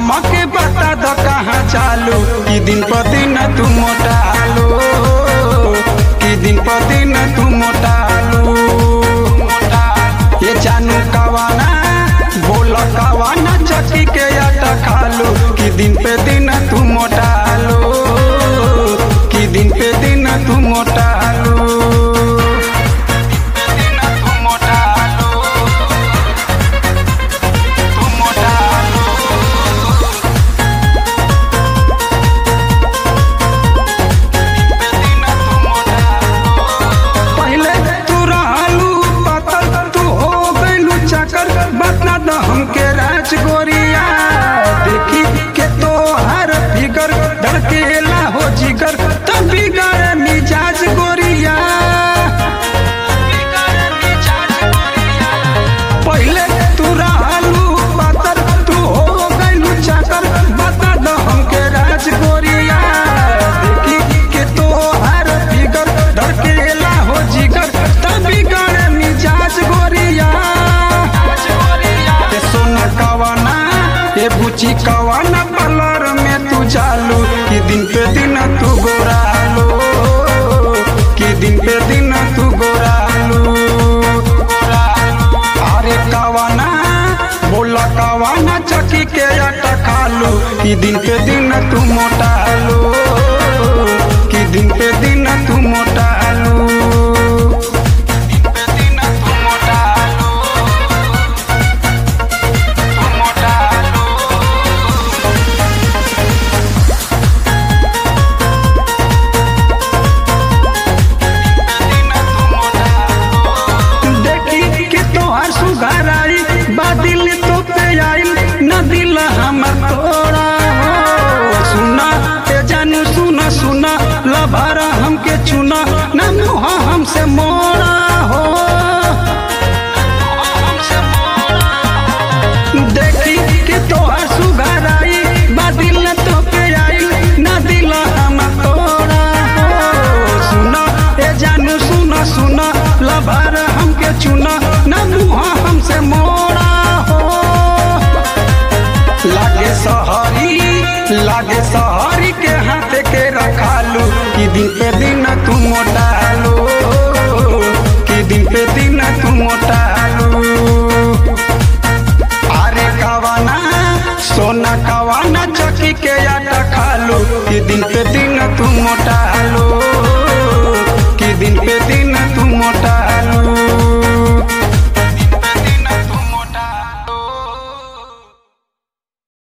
हमके बता द कहाँ चालू कि दिन पर दिन तू मोटालू कि दिन पर दिन तू मोटालू ये जानू कवाना बोल कवाना चक्की के आटा खालू कि दिन पे दिन तू मोटालू कि दिन पे दिन तू मोटालू दिन तू मोटालू तू मोटालू पहले तू रहलू पतल तू हो गइलू चकर बता द हमके राज गोरिया देखी के तो हर फिगर धड़केला हो जिगर तब बिगड़ मिजाज गोरिया पहले तू रहलू पतल तू हो गइलू चकर बता द हमके राज गोरिया देखी के तो हर फिगर धड़केला हो जिगर तब बिगड़ मिजाज गोरिया ए सोना कवाना ए बुची कवाना पलर में तू चालू कि दिन पे दिन तू गोरालू कि दिन पे दिन तू गोरालू अरे कवाना बोला कवाना चकी के आटा खालू कि दिन पे दिन तू मोटालू कि दिन पे दिन तू मोटालू दिन पे दिन तू मोटालू तू मोटालू देखी के तोहार सुघर आई बादिल तो पे आइल न दिल हमर तोड़ा हो सुना ए जानू सुना सुना लभारा हमके चुना न मुहा हमसे मोड़ा हो देखी के तोहार सुघर आई बादिल तो पे आइल न दिल हमर तोड़ा हो सुना ए जानू सुना सुना लभार हमके चुना न मुहा हमसे मोड़ा हो लागे सहरी लागे सहरी के हाथ के रखालू कि दिन पे दिन तू मोटा